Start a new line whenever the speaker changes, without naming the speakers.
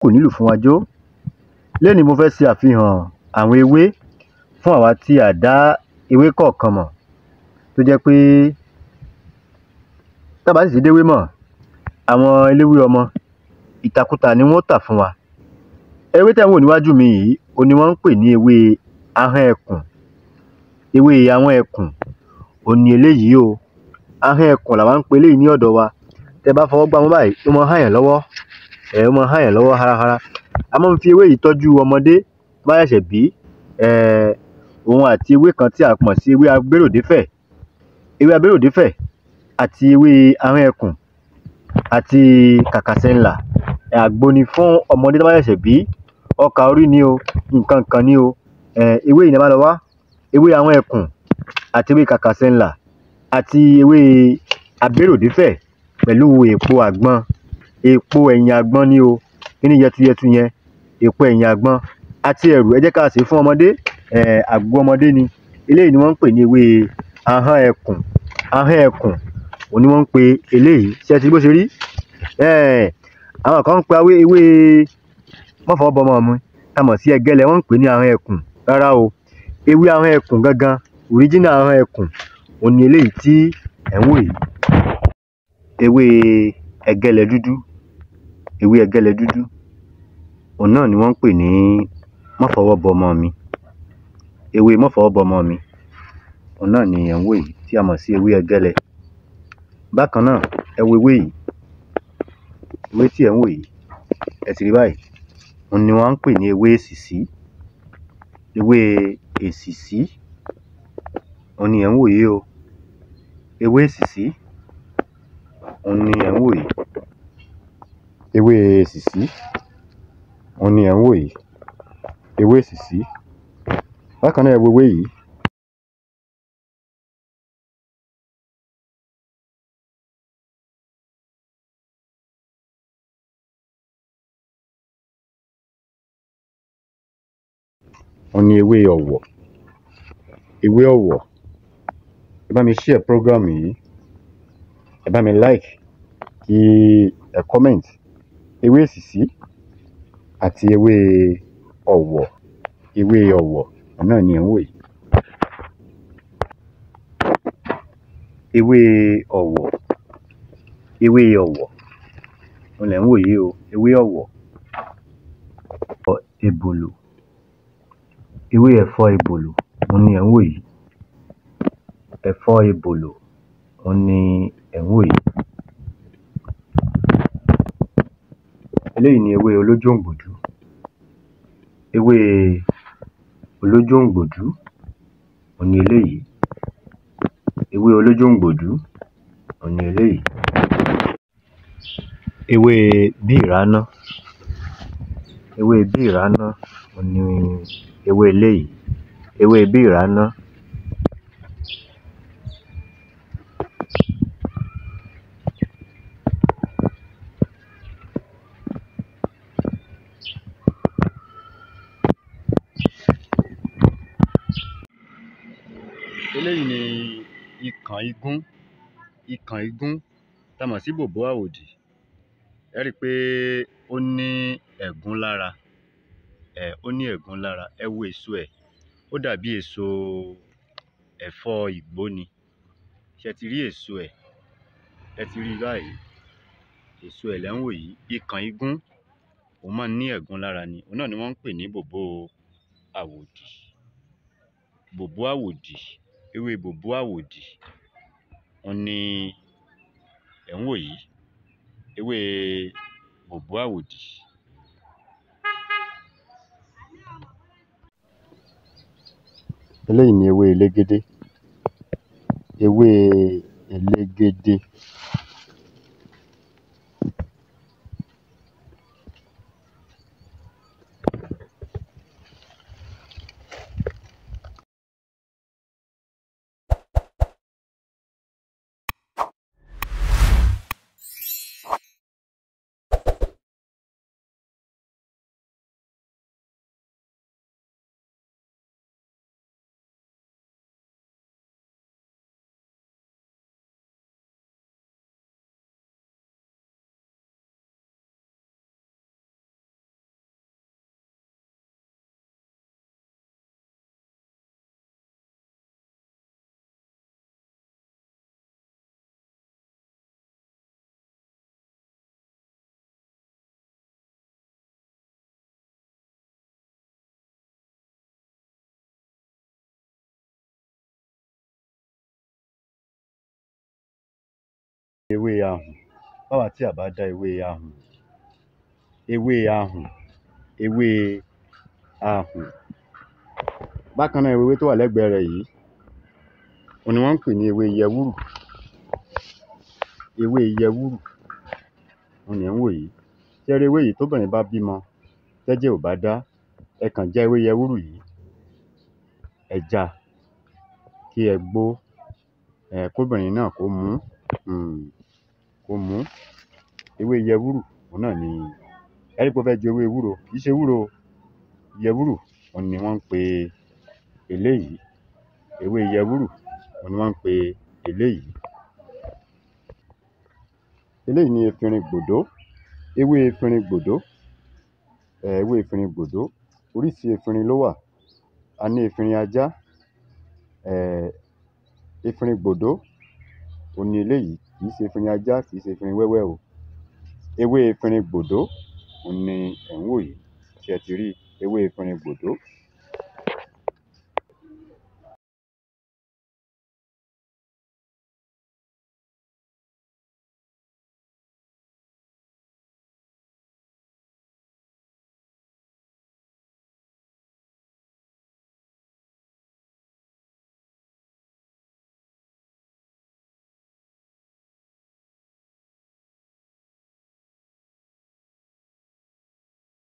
kò nílù fún wa jó lénìí mo fẹ́ ṣe àfihàn àwọn ewé fún àwa tí a dá ewé kọ̀ọ̀kan mọ̀ tó jẹ́ pé tá bá sì ti déwé mọ̀ àwọn eléwé ọmọ ìtàkùtà ni wọ́n ó tà fún wa ewé tẹ́ ń wò níwájú mi yìí òun ni wọ́n ń pè ní ewé ahọ́n ẹkùn ewé ahọ́n ẹkùn òun ni eléyìí o ahọ́n ẹkùn làwa ń pe eléyìí ní ọ̀dọ̀ wa tẹ́ bá fọwọ́ gbá mú báyìí ó máa ń há yàn lọ́wọ́ um ó máa ń há yàn lọ́wọ́ háráhárá a máa ń fi ewé yìí tọ́jú ọmọdé tó bá ṣẹ̀ṣẹ̀ bí um òun àti ewé kan tí a mọ̀ sí ewé agbéròdéfẹ̀ ewé agbéròdéfẹ̀ àti ewé ahọ́n ẹkùn àti kàkàsẹ́ńlà àgbo ni fún ọmọdé tó bá ṣẹ̀ṣẹ̀ bí ọkà orí ni o nǹkan kan ni o um ewé yìí ni ẹ bá lọ wá ewé ahọ́n ẹkùn àti ewé kàkàsẹ́ńlà àti ewé agbéròdéfẹ̀ pẹ̀lú èpo àgbọn èpo ẹ̀yìn àgbọn ni o kíní yẹtuyẹtu yẹn èpo ẹ̀yìn àgbọn àti ẹ̀rù ẹ jẹ́ ká sè é fún ọmọdé um àgbo ọmọdé ni eléyìí ni wọ́n ń pè ní ewé ahọ́n ẹkùn ahọ́n ẹkùn òun ni wọ́n ń pe eléyìí ṣé ẹ ti rí bó ṣe rí um àwọn kan ń pe ewé má fọwọ́ bọmọ mi tá a mọ̀ sí ẹgẹ́lẹ̀ wọ́n ń pè ní ahọ́n ẹkùn rárá o ewé ahọ́n ẹkùn gangan original ahọ́n ẹkùn òun ni eléyìí tí ẹ̀ ń wò yìí ewé ẹgẹ́lẹ̀ dúdú ewé ẹgẹ́lẹ̀ dúdú òun náà ni wọ́n ń pè ní má fọwọ́ bọmọ mi ewé má fọwọ́ bọmọ mi òun náà ni ẹ̀ ń wò yìí tí a mọ̀ sí ewé ẹgẹ́lẹ̀ bákan náà ẹ wo ewé yìí ewé tí ẹ̀ ń wò yìí ẹ ti rí báyìí òun ni wọ́n ń pè ní ewé èsìsí ewé èsìsí òun ni ẹ̀ ń wò yìí o ewé èsìsí òun ni ẹ̀ ń wò yìí ewé èsìsí òun ni ẹ̀ ń wò yìí ewé èsìsí bákan náà ẹ wo ewé yìí òun ni ewé ọ̀wọ̀ ewé ọ̀wọ̀ ẹ bá mi share program yìí ẹ bá mi like kí ẹ comment ewé èsìsí àti ewé ọ̀wọ̀ ewé ọ̀wọ̀ òun náà ni ẹ̀ ń wò yìí ewé ọ̀wọ̀ ewé ọ̀wọ̀ òun lẹ̀ ń wò yìí o ewé ọ̀wọ̀ ebòlò ewé ẹ̀fọ́ ebòlò òun ni ẹ̀ ń wò yìí ẹ̀fọ́ ebòlò òun ni ẹ̀ ń wò yìí eléyìí ni ewé olójóǹgbòdú ewé olójóǹgbòdú òun ni eléyìí ewé olójóǹgbòdú òun ni eléyìí ewé bíìráná ewé bíìráná òun ni ewé eléyìí ewé bíìráná eléyìí ni ikàn igún ikàn igún tá mọ̀ sí bòbó àwòdì ẹ rí i pé ó ní ẹ̀gún lára um ó ní ẹ̀gún lára ẹ wo èso ẹ̀ ó dàbí èso ẹ̀fọ́ ìgbó ni ṣé ẹ ti rí èso ẹ̀ ẹ ti rí i báyìí èso ẹ̀ lẹ̀ ń wò yìí ikàn igún òun máa ń ní ẹ̀gún lára ni òun náà ni wọ́n ń pè ní bòbó àwòdì bòbó àwòdì ewé bòbó àwòdì òun ni ẹ̀ ń wò yìí ewé bòbó àwòdì. eléyìí ni ewé elégédé ewé elégédé ewé ahùn báwa tí à bá dá ewé ahùn ewé ahùn ewé ahùn bákan náà ewé tó wà lẹ́gbẹ̀ẹ́ rẹ̀ yìí òun ni wọ́n ń pè ní ewé yẹwúrù ewé yẹwúrù òun lẹ̀ ń wò yìí ṣé ẹ rí ewé yìí tóbìnrin bá bímọ tẹ́jẹ̀ ò bá dá ẹ kàn já ewé yẹwúrù yìí ẹ já kí ẹ gbó um kóbìnrin náà kó mú um kó mú ewé yẹwúrù òun náà ni ẹ rí pé ó fẹ́ jọ ewé ewúro kì í ṣe ewúro o yẹwúrù òun ni wọ́n ń pe eléyìí ewé yẹwúrù òun ni wọ́n ń pe eléyìí eléyìí ni efinrin gbòdó ewé efinrin gbòdó um ewé efinrin gbòdó oríṣi efinrin ló wà a ní efinrin ajá um efinrin gbòdó òun ni eléyìí kì í ṣe efinrin ajá kì í ṣe efinrin wẹ́wẹ́ o ewé efinrin gbòdó òun ni ẹ̀ ń wò yìí ṣé ẹ ti rí ewé efinrin gbòdó